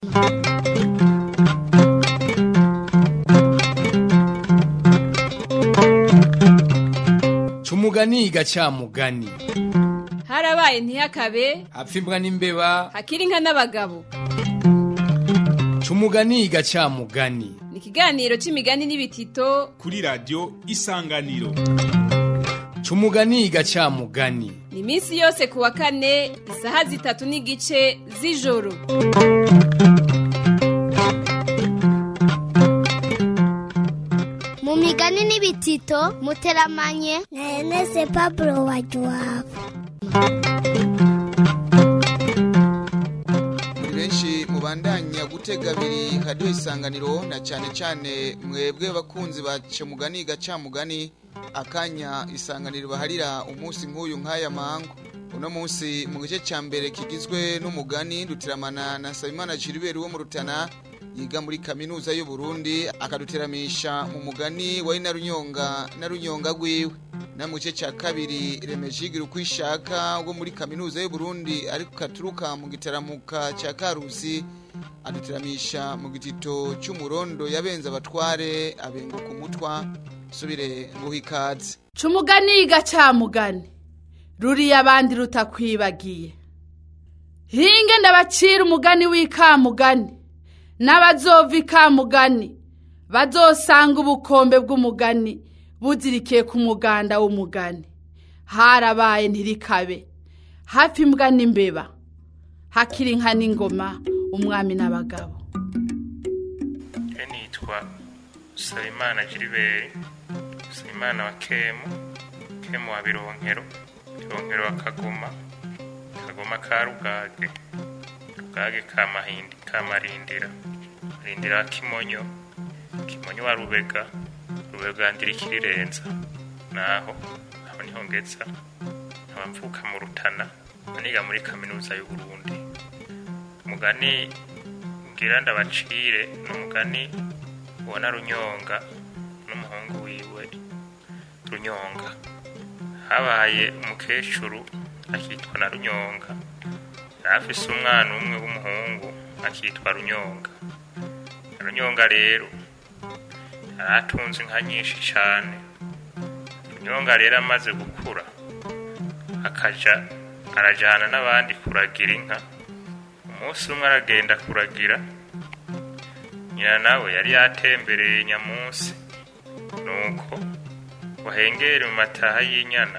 Cumugani gacamugani harabaye ntiyakabe hapfa imbwa n'imbeba hakiri inka n'abagabo Cumugani gacamugani ni ikiganiro c'imigani n'ibitito kuri radiyo isanganiro Cumugani gacamugani ni iminsi yose ku wa kane isaha zitatu n'igice z'ijoro mu migani n'ibitito muteramanye na Ernest Pablo Wajuwabo muri benshi mubandanya gutega abiri radiyo isanganiro na cyane cyane mwebwe bakunzi ba mugani gacamugani akanya isanganiro baharira umunsi nk'uyu nk'aya mangu uno munsi mu gice cya mbere kigizwe n'umugani dutiramana na Sabimana Gilbert wo mu Rutana yiga muri kaminuza y'u Burundi akaduteramisha mu mugani wa Inarunyonga na Runyonga gwiwe na mu gice cya kabiri remejigira uko ishaka wo muri kaminuza y'u Burundi ariko katuruka mu gitaramuka cya Karusi aduteramisha mu gitito cy'umurondo yabenze abatware abenguka umutwa subire nguha ikaze Cumugani gacamugani ruriya abandi rutakwibagiye hinge ndabacira umugani w'ikamugani n'abazova ikamugani bazosanga ubukombe bw'umugani buzirikiye ku muganda w'umugani harabaye ntirikabe hafi imbwa n'imbeba hakiri inka n'ingoma umwami n'abagabo Je nitwa Sabimana Gilbert Sabimana wa Kemu Kemu wa Bironkero Bironkero wa Kagoma Kagoma ka Rugage Rugage ka Mahindi ka Marindira Marindira wa Kimonyo Kimonyo wa Rubega Rubega ndirikirirenza naho aho niho ngeza nkaba mvuka mu Rutana niga muri kaminuza y'u Burundi umugani ngira ndabacire ni umugani ubona runyonga n'umuhungu wiwe runyonga habaye umukecuru akitwa na runyonga yari afise umwana umwe w'umuhungu akitwa runyonga runyonga rero yari atunze inka nyinshi cyane runyonga rero amaze gukura akaja arajana n'abandi kuragira inka umunsi umwe aragenda kuragira nyina nawe yari yatembereye nyamunsi nuko wahengere mu mataha y'inyana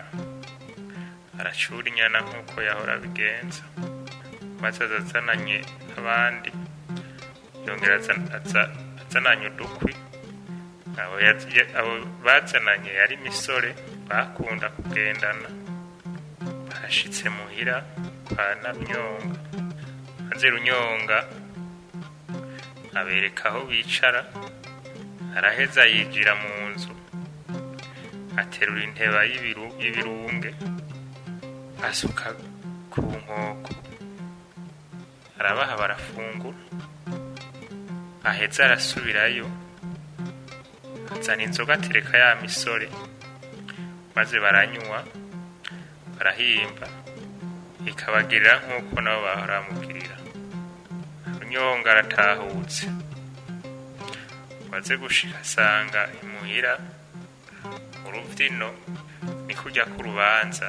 aracura inyana nk'uko yahora abigenza maze aza azananye abandi yongera aza- aza- azananye udukwi abo yaz- ya- abo bazananye yari imisore bakunda kugendana bashitse muhira kwa narunyonga maze runyonga abereka aho bicara araheza yinjira mu nzu aterura inteba y'ibiru- y'ibirunge asuka ku nkoko arabaha barafungura aheza arasubirayo azana inzoga atereka ya misore maze baranywa barahimba ikabagirira nk'uko nabo bahora bamugirira runyonga aratahutse maze gushika asanga imuhira urubyino ni kujya k'urubanza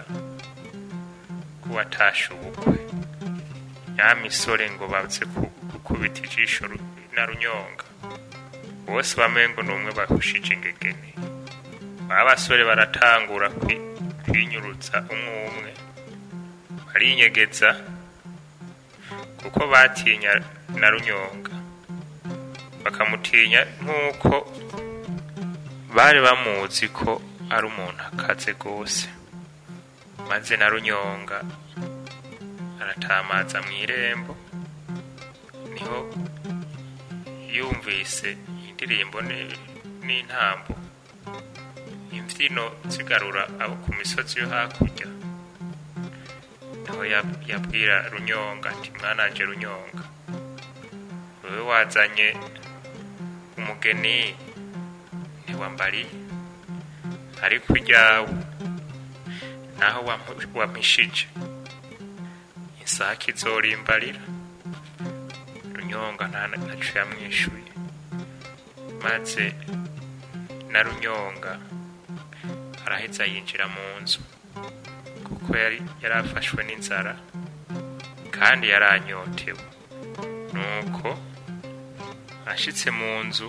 k'uwatashe ubukwe ya misore ngo baze ku- gukubita ijisho ru- na runyonga bose bamengo ni umwe bahushije ingegene ba basore baratangura kwi- kwinyurutsa umwe umwe barinyegeza kuko batinya na runyonga bakamutinya nk'uko bari bamuzi ko ari umuntu akaze rwose maze na runyonga aratamaza mu irembo niho yumvise indirimbo ni- n'intambo imbyino zigarura abo ku misozi yo hakurya niho yab- yabwira runyonga ati mwananje runyonga wewe wazanye umugeni ntiwambariye ariko iryawe naho wampu- wampishije isake izorimbarira runyonga nta ntaco yamwishuye maze na runyonga araheza yinjira mu nzu kuko yari yarafashwe n'inzara kandi yaranyotewe nuko ashitse mu nzu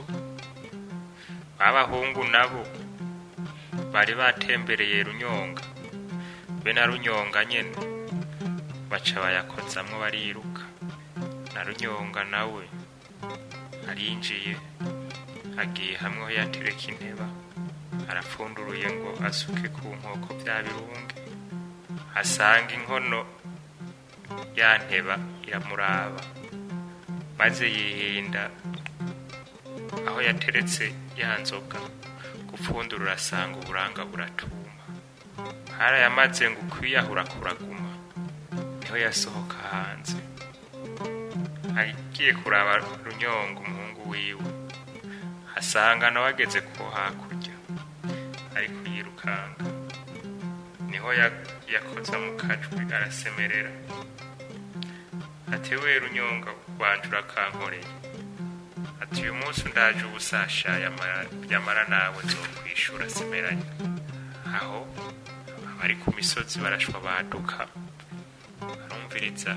abahungu nabo bari batembereye runyonga be na runyonga nyene baca bayakozamwo bariruka na runyonga nawe arinjiye agiye hamwe aho yatereka inteba arapfunduruye ngo asuke ku nkoko bya birunge asanga inkono ya nteba iramuraba maze yihinda aho yateretse ya nzoga gupfundurura asanga uburanga buratuma harayamaze ngo ukwiyahura kuraguma niho yasohoka hanze agiye kuraba runyonga umuhungu wiwe asanga nawe ageze ko hakurya ari kuyirukanga niho ya- yakoza mu kajwi arasemerera ati we runyonga wanje urakankoreye ati uyu munsi ndaje ubusasha yamara- yamara nawe nzokwishura semeranya aho abari ku misozi barashwa baduka barumviriza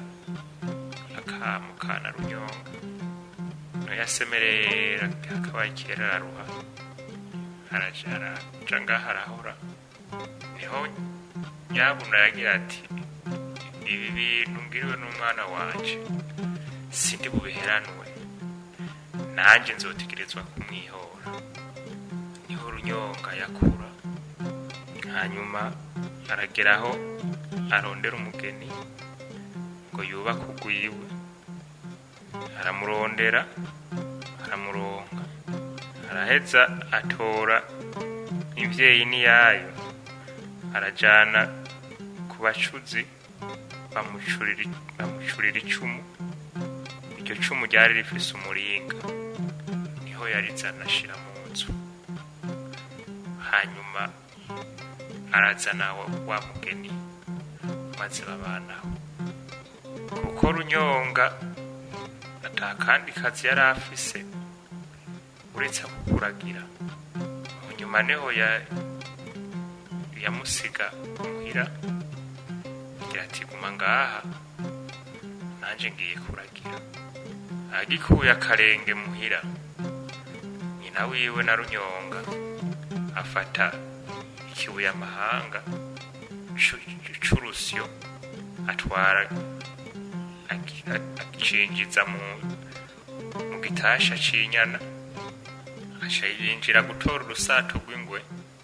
akamu kana runyonga no yasemerera akabaye kera araruha araja araja ngaho arahora niho nyabuna yagira ati ibi bintu ngiriwe n'umwana wanje sindi bubiheranwe nanjye nzotegerezwa kumwihora niho runyonga yakura hanyuma arageraho arondera umugeni ngo yubake ugwiwe aramurondera aramuronga araheza atora imvyeyi niyayo arajana ku bacuzi bamucurira bamucurira icumu iryo cumu ryari rifise umuringa niho yarizana ashira mu nzu hanyuma arazana wa, wa mugeni maze babanaho kuko runyonga ata kandi kazi yari afise uretse kukuragira munyuma niho ya yamusiga muhira agira ati guma ngaha nanje ngiye kuragira agikuye akarenge muhira nyina wiwe na runyonga afata ikibuye amahanga cu- c'urusyo atwara agi- acinjiza mu mu gitasha c'inyana aca yinjira gutora urusato rw'ingwe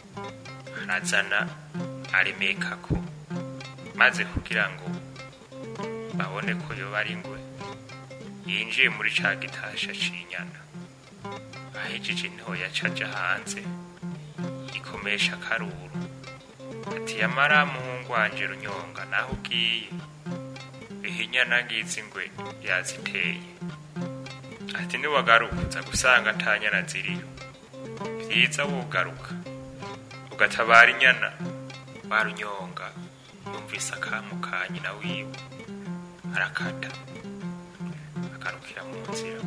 arazana aremekako maze kugira ngo babone ko yoba ari ingwe yinjiye muri ca gitasha c'inyana ahejeje niho yacaja hanze yikomesha akaruru ati yamara muhungu wanje runyonga naho ugiye biha inyana ngizi ingwe yaziteye ati niwagaruka uza gusanga ata nyana ziriyo vyiza wogaruka ugatabara inyana barunyonga yumvise akamu ka nyina wiwe arakata agarukira mu nzira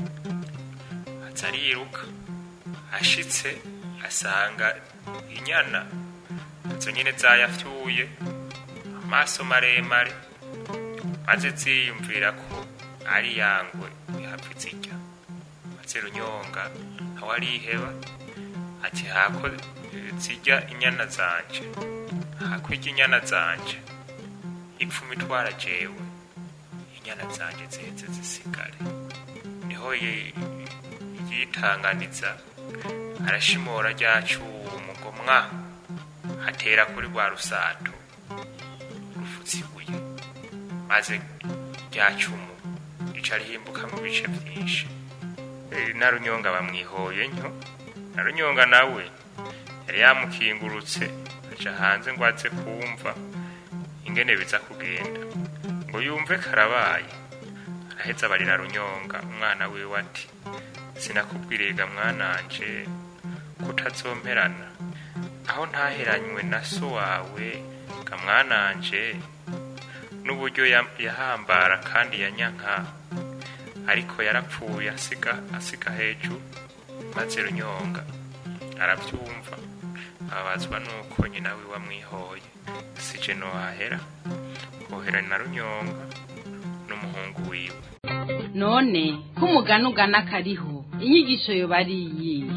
aza ariruka ashitse asanga inyana izo nyene zayafyuye amaso maremare maze ziyumvira ko ari yangwe ihapfa zirya maze runyonga nawe ariheba ati hako zirya inyana zanje hako irya inyana zanje ipfuma itwara jewe inyana zanje ziheze zisigare niho ye- yitanganiza arashimora rya cumu ngo mwa atera kuri rwa rusato rufutse ibuye maze rya cumu rica rihinbuka mu bice byinshi Eh, na runyonga bamwihoye ntyo na runyonga nawe yari yamukingurutse aja hanze ngo aze kumva ingene biza kugenda ngo yumve karabaye araheza abarira runyonga umwana wiwe ati sinakubwiriga mwananje kutazomperana aho ntaheranywe na so wawe ga mwananje n'uburyo ya- yahambara kandi yanyanka ariko yarapfuye asiga asiga hejuru maze runyonga arabyumva ababazwa nuko nyina wiwe amwihoye sije nohahera hohera na runyonga n'umuhungu wiwe none ko umugani ugana kariho inyigisho yoba ari iyihe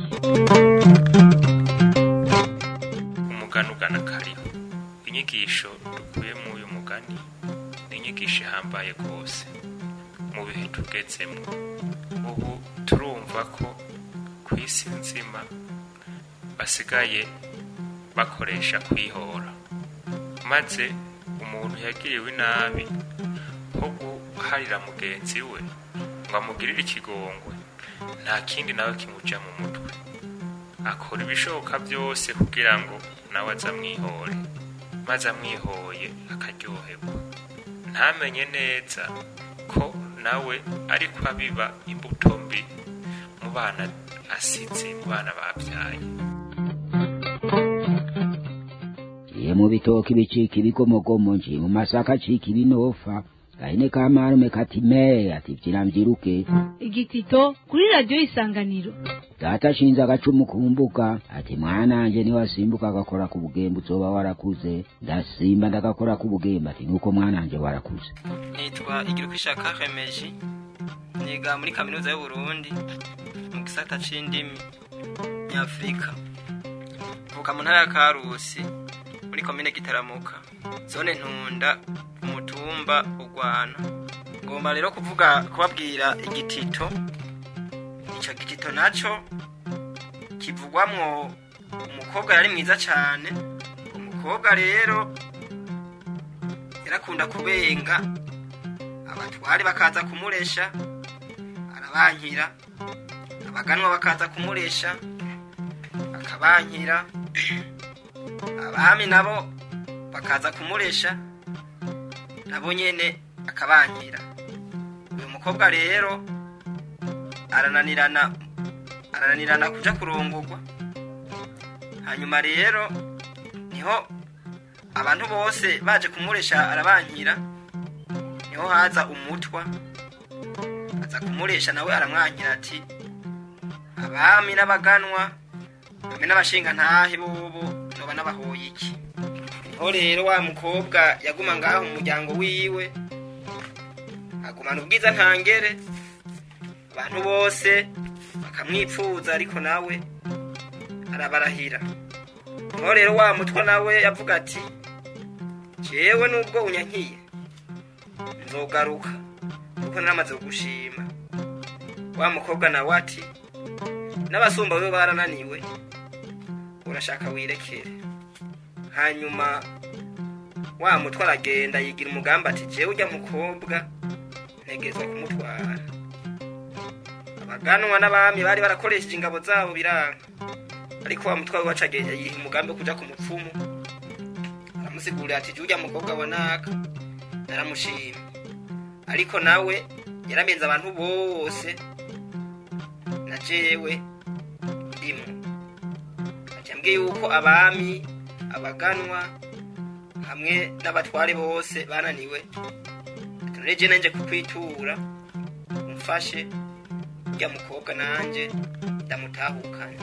umugani ugana kariho inyigisho dukuye mu uyu mugani ni inyigisho ihambaye rwose mu bihe tugezemo ubu turumva ko ku isi nzima basigaye bakoresha kwihora maze umuntu yagiriwe inabi nko guharira mugenzi we ngo amugirire ikigongwe nta kindi nawe kimuja mu mutwe akora ibishoboka byose kugira ngo nawe aze amwihore maze amwihoye akaryoherwa ntamenye neza ko nawe ariko abiba imbuto mbi mu bana asize mu bana babyaye Iye mu bitoki bicika ibigomogomo nje mu masaka acika ibinofa gahene ka marume kati me ati vyira mvyiruke igitito kuri radiyo isanganiro data ashinze agacumu ku mbuga ati mwananje niwasimbuka agakora ku bugembe uzoba warakuze ndasimba ndagakora ku bugembe ati nuko mwananje warakuze nitwa igirukishaka remeji niga muri kaminuza y'uburundi mu gisata c'indimi nyafurika mvuka mu ntara ya karusi muri komine gitaramuka zone ntunda umutumba urwana ngomba rero kuvuga kubabwira igitito ico gitito naco kivugwamwo umukobwa yari mwiza cane umukobwa rero yarakunda kubenga abatwari bakaza kumuresha arabankira abaganwa bakaza kumuresha akabankira abami nabo bakaza kumuresha nabo nyene akabankira uyu mukobwa rero arananirana arananirana kuja kurongorwa hanyuma rero niho abantu bose baje kumuresha arabankira niho haza umutwa aza kumuresha nawe aramwankira ati abami n'abaganwa hamwe n'abashinga ntahe bobo noba n'abahoye iki niho rero wa mukobwa yaguma ngaho mu muryango wiwe agumana ubwiza ntangere abantu bose bakamwipfuza ariko nawe arabarahira niho rero wa mutwa nawe yavuga ati jewe nubwo unyankiye nzogaruka kuko naramaze kugushima wa mukobwa nawe ati n'abasumba we barananiwe urashaka wirekere hanyuma wa mutwe aragenda yigira umugambi ati jewe ujya mukobwa ntegerezwa kumutwara abaganwa n'abami bari barakoresheje ingabo zabo biranga ariko wa mutwe wacu agenda yiha umugambi wo kuja ku mupfumu aramusigurira ati jya ujya mukobwa abonaka naramushima ariko nawe yaramenze abantu bose na jewe ndimo acambwiye yuko abami abaganwa hamwe n'abatware bose bananiwe tureje nanje kukwitura umfashe ujya mukobwa nanje ndamutahukana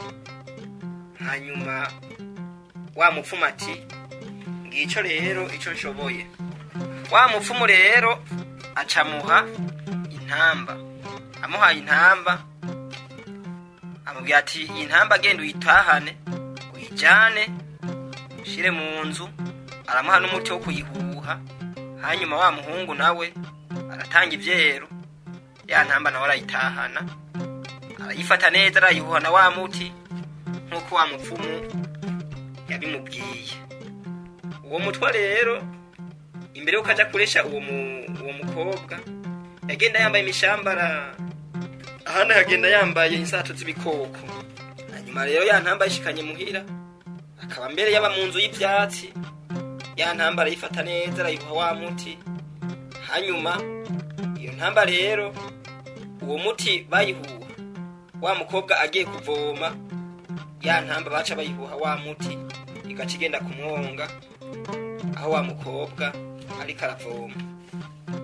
hanyuma wa mupfumu ati ngico rero ico nshoboye wa mupfumu rero acamuha intamba amuhaye intamba amubwira ati iyi ntamba agenda uyitahane uyijyane ushyire mu nzu aramuha n'umuti wo kuyihuha hanyuma wa muhungu nawe aratanga ibyero ya ntamba nawe arayitahana arayifata neza arayihuha na wa muti nk'uko wa mupfumu yabimubwiye uwo mutwa rero imbere y'uko ajya kuresha uwo uwo mukobwa yagenda yambaye imishambara ahandi hagenda yambaye insato z'ibikoko hanyuma rero ya ntamba yishikanye muhira akaba mbere yaba mu nzu y'ibyatsi ya ntamba arayifata neza arayihuha wa muti hanyuma iyo ntamba rero uwo muti bayihuha wa mukobwa agiye kuvoma ya ntamba baca bayihuha wa muti igaca igenda kumwonga aho wa mukobwa ariko aravoma ngaho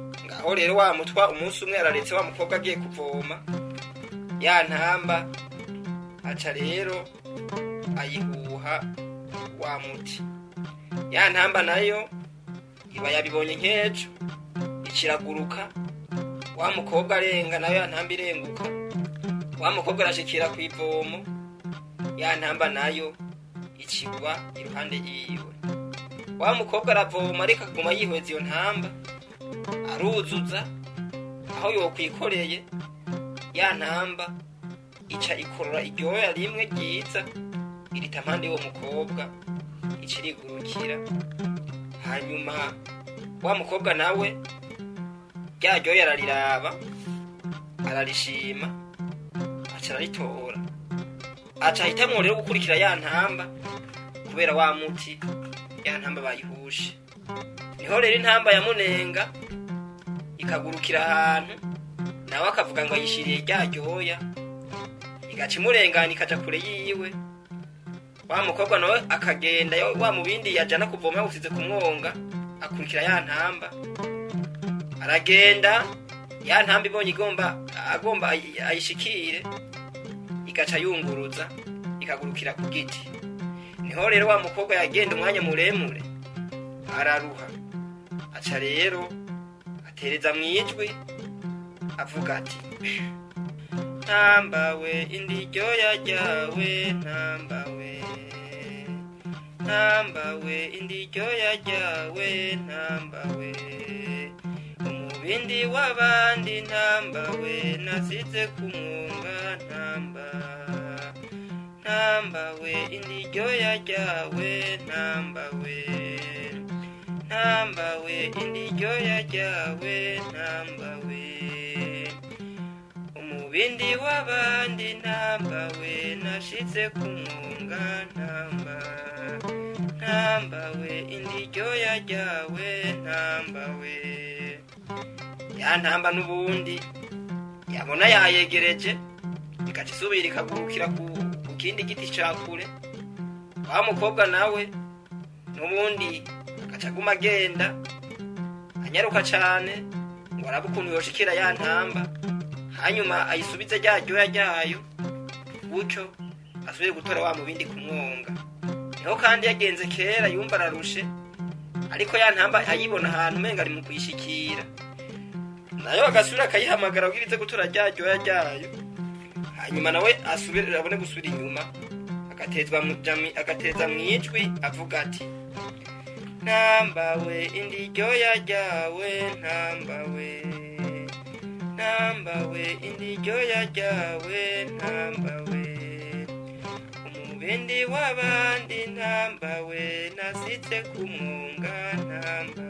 aho rero wa mutwa umunsi umwe araretse wa mukobwa agiye kuvoma ya ntamba aca rero ayihuha wa muti ya ntamba nayo iba yabibonye nk'ejo ikiraguruka wa mukobwa arenga nayo ya ntamba irenguka wa mukobwa arashikira ku ivomo ya ntamba nayo ikigwa iruhande yiwe wa mukobwa aravoma ariko akaguma yihweza iyo ntamba aruzuza aho yokwikoreye ya ntamba ica ikorora iryoya rimwe ryiza irita mpande y'uwo mukobwa ica irigurukira hanyuma wa mukobwa nawe rya ryoya arariraba ararishima aca araritora aca ahitamwo rero gukurikira ya ntamba kubera wa muti ya ntamba bayihushe niho rero intamba yamunenga ikagurukira ahantu nawe akavuga ngo ayishiriye rya ryoya igaca imurengana ikaja kure yiwe wa mukobwa nawe akagenda yo- wa mubindi yajana kuvoma yawusize ku mwonga akurikira ya ntamba aragenda ya ntamba ibonye igomba agomba ayi- ayishikire igaca yunguruza ikagurukira ku giti niho rero wa mukobwa yagenda umwanya muremure araruha aca rero atereza mu ijwi avuga ati ntambawe indi ryoya ryawe ntambawe ntambawe indi ryoya ryawe ntambawe umubindi w'abandi ntambawe nasize ku mwunga ntamba ntambawe indi ryoya ryawe ntambawe ntambawe indi ryoya ryawe ntambawe umubindi w'abandi ntambawe nashize ku mwunga ntamba ntambawe indi ryoya ryawe ntambawe ya ntamba n'ubundi yabona yayegereje igaca isubira ikagurukira ku ku kindi giti ca kure wa mukobwa nawe n'ubundi agaca aguma agenda anyaruka cane ngo arabe ukuntu yoshikira ya ntamba hanyuma ayisubize rya ryoya ryayo gutyo asubire gutora wa mubindi ku mwonga niho kandi yagenze kera yumva ararushe ariko ya ntamba ayibona ahantu umenga ari mu kuyishikira nayo agasubira akayihamagara kugira ize gutora rya ryoya ryayo hanyuma nawe asubire abone gusubira inyuma agatezwa mu jami agateza mu ijwi avuga ati ntambawe indi ryoya ryawe ntambawe ntambawe indi ryoya ryawe ntambawe umubindi w'abandi ntambawe nasitse ku mwunga ntamba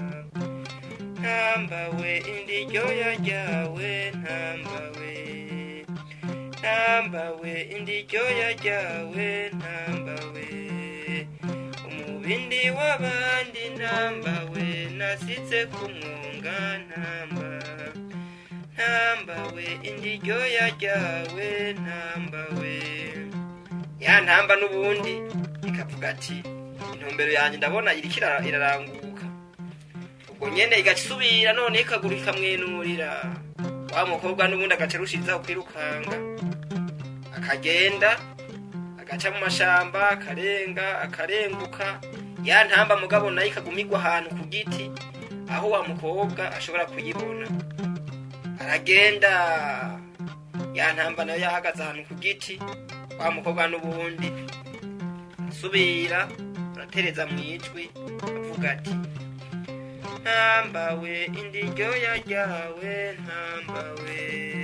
ntambawe indi ryoya ryawe ntambawe ntambawe indi ryoya ryawe ntambawe umubindi w'abandi ntambawe nasitse ku mwunga ntamba ntambawe indi ryoya ryawe ntambawe ya ntamba n'ubundi ikavuga ati intumbero yanjye ndabona iriko ira- iraranguka ubwo nyene igaca isubira none ikaguru ikamwenurira wa mukobwa n'ubundi agaca arushirizaho kwirukanga akagenda agaca mu mashamba akarenga akarenguka ya ntamba mugabo nayo ikagumigwa ahantu ku giti aho wa mukobwa ashobora kuyibona aragenda ya ntamba nayo yahagaze ahantu ku giti wa mukobwa n'ubundi asubira aratereza mu ijwi avuga ati ntambawe indi ryoya ryawe ntambawe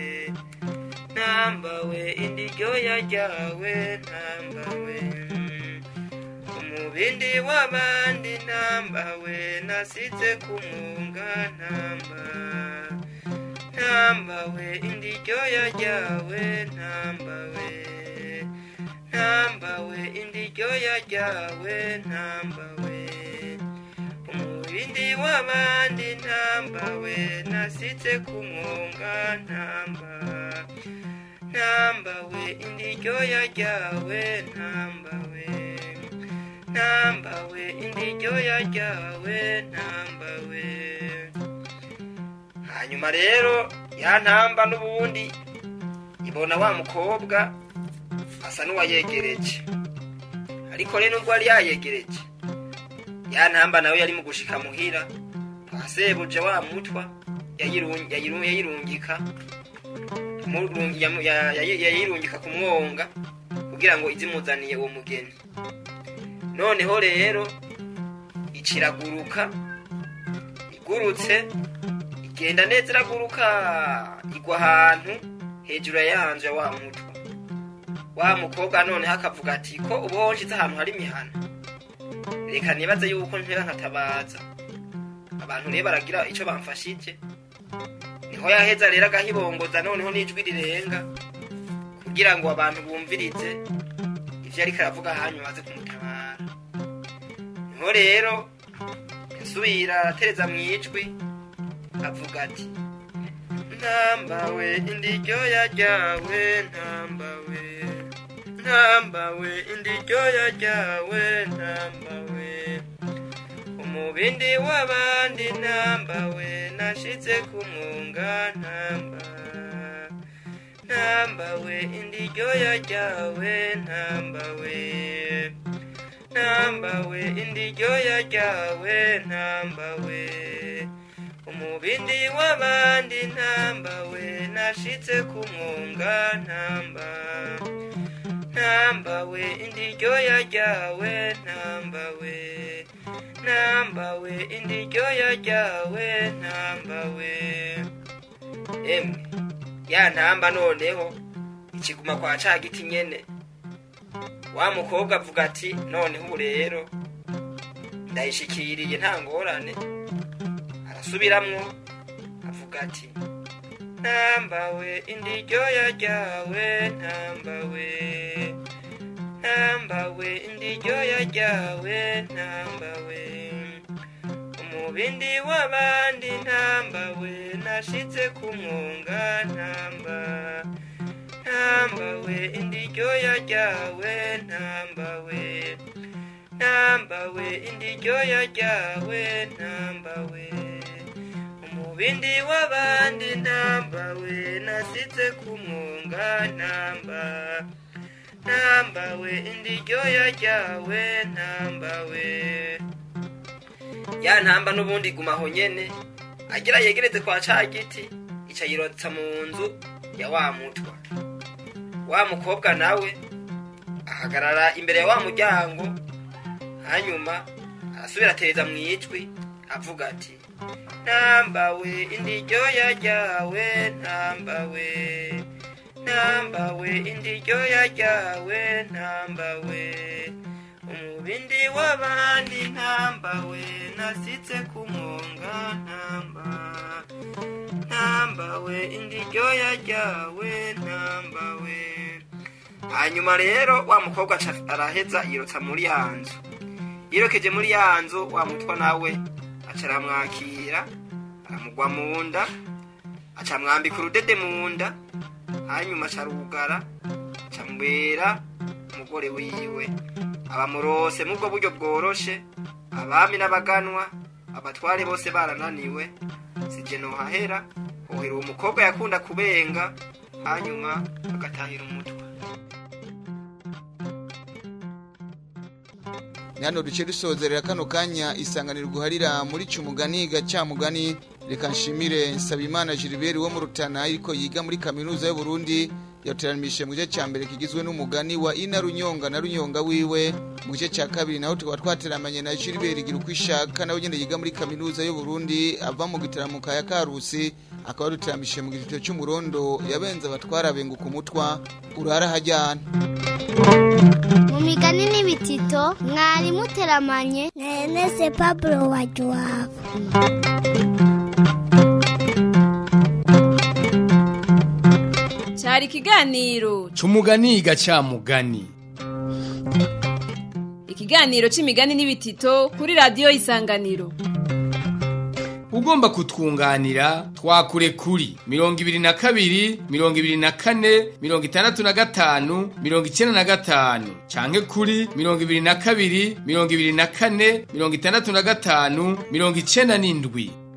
ntambawe indi ryoya ryawe ntambawe umubindi w'abandi ntambawe nasize ku mwunga ntamba ntambawe indi ryoya ryawe ntambawe ntambawe indi ryoya ryawe ntambawe umubindi w'abandi ntambawe nasitse ku mwunga ntamba ntambawe indi ryoya ryawe ntambawe ntambawe indi ryoya ryawe ntambawe hanyuma rero ya ntamba n'ubundi ibona wa mukobwa asa n'uwayegereje ariko rero nubwo yari yayegereje ya ntamba nawe yari mu gushika muhira twasebuje wa mutwa yayirung- yayiru- yayirungika Murungi- yamu- ya- ya- yayirungika ku mwonga kugira ngo izimuzaniye uwo mugeni noneho rero iciraguruka igurutse igenda neza iraguruka igwa ahantu hejuru ya yanje ya wa mutwa wa mukobwa noneho akavuga ati ko uba wonshize ahantu hari imihana reka nibaze yuko ntera nkatabaza abantu rero baragira icyo bamfashije niho yaheza rero agahibongoza noneho n'ijwi rirenga kugira ngo abantu bumvirize ivyo ariko aravuga hanyuma baze kumutabara niho rero yasubira aratereza mu ijwi avuga ati ntambawe indiryoya ryawe ntambawe ntambawe indiryoya ryawe ntambawe umubindi w'abandi ntambawe nashitse ku mwunga ntamba ntambawe indiryoya ryawe ntambawe ntambawe indiryoya ryawe ntambawe umubindi w'abandi ntambawe nashitse ku mwunga ntamba ntambawe indiryoya ryawe ntambawe ntambawe indiryoya ryawe ntambawe emwe ya ntamba noneho ikiguma kwa ca giti nyene wa mukobwa avuga ati noneho ubu rero ndayishikiriye nta ngorane arasubiramwo avuga ati ntambawe indiryoya ryawe ntambawe ntambawe indiryoya ryawe ntambawe umubindi w'abandi ntambawe nashitse ku mwunga ntamba ntambawe indiryoya ryawe ntambawe ntambawe indiryoya ryawe ntambawe umubindi w'abandi ntambawe nasitse ku mwunga ntamba ntambawe indiryoya ryawe ntambawe ya ntamba n'ubundi gumaho nyene agira yegereze kwa ca giti ica yirotsa mu nzu ya wa mutwa wa mukobwa nawe ahagarara imbere ya wa muryango hanyuma arasubira atereza mu ijwi avuga ati ntambawe indiryoya ryawe ntambawe ntambawe indiryoya ryawe ntambawe umubindi w'abandi ntambawe nasitse ku mwonga ntamba ntambawe indiryoya ryawe ntambawe hanyuma rero wa mukobwa aca araheza yirotsa muri ya nzu yirokeje muri ya nzu wa mutwa nawe aca aramwakira aramugwa mu nda aca amwambika urudede mu nda hanyuma aca arugara aca amubera umugore wiwe abamurose mu bwo buryo bworoshe abami n'abaganwa abatware bose barananiwe sije nohahera hohera uwo mukobwa yakunda kubenga hanyuma agatahira umutwe hano duce dusozerera kano kanya isanganiro guharira muri cyumugani gacamugani reka nshimire nsabimana gilbert wo mu rutana ariko yiga muri kaminuza y'u Burundi yateranimishije mu gice cya mbere kigizwe n'umugani wa ina runyonga na runyonga wiwe mu gice cya kabiri naho tukaba twateramanye na gilbert gira uko ishaka nawe ugenda yiga muri kaminuza y'u Burundi ava mu gitaramuka ya karusi akaba yaduteramishije mu gitito cy'umurondo yabenze abatwara benguka umutwa urara hajyana mu migani n'ibitito mwari muteramanye na enese pablo wa juwava cyari ikiganiro Cumugani gacamugani. ikiganiro c'imigani n'ibitito kuri radiyo isanganiro Ugomba kutwunganira twakure kuri mirongo ibiri na kabiri mirongo ibiri na kane mirongo itandatu na gatanu mirongo icyenda na gatanu canke kuri mirongo ibiri na kabiri mirongo ibiri na kane mirongo itandatu na gatanu mirongo icyenda n'indwi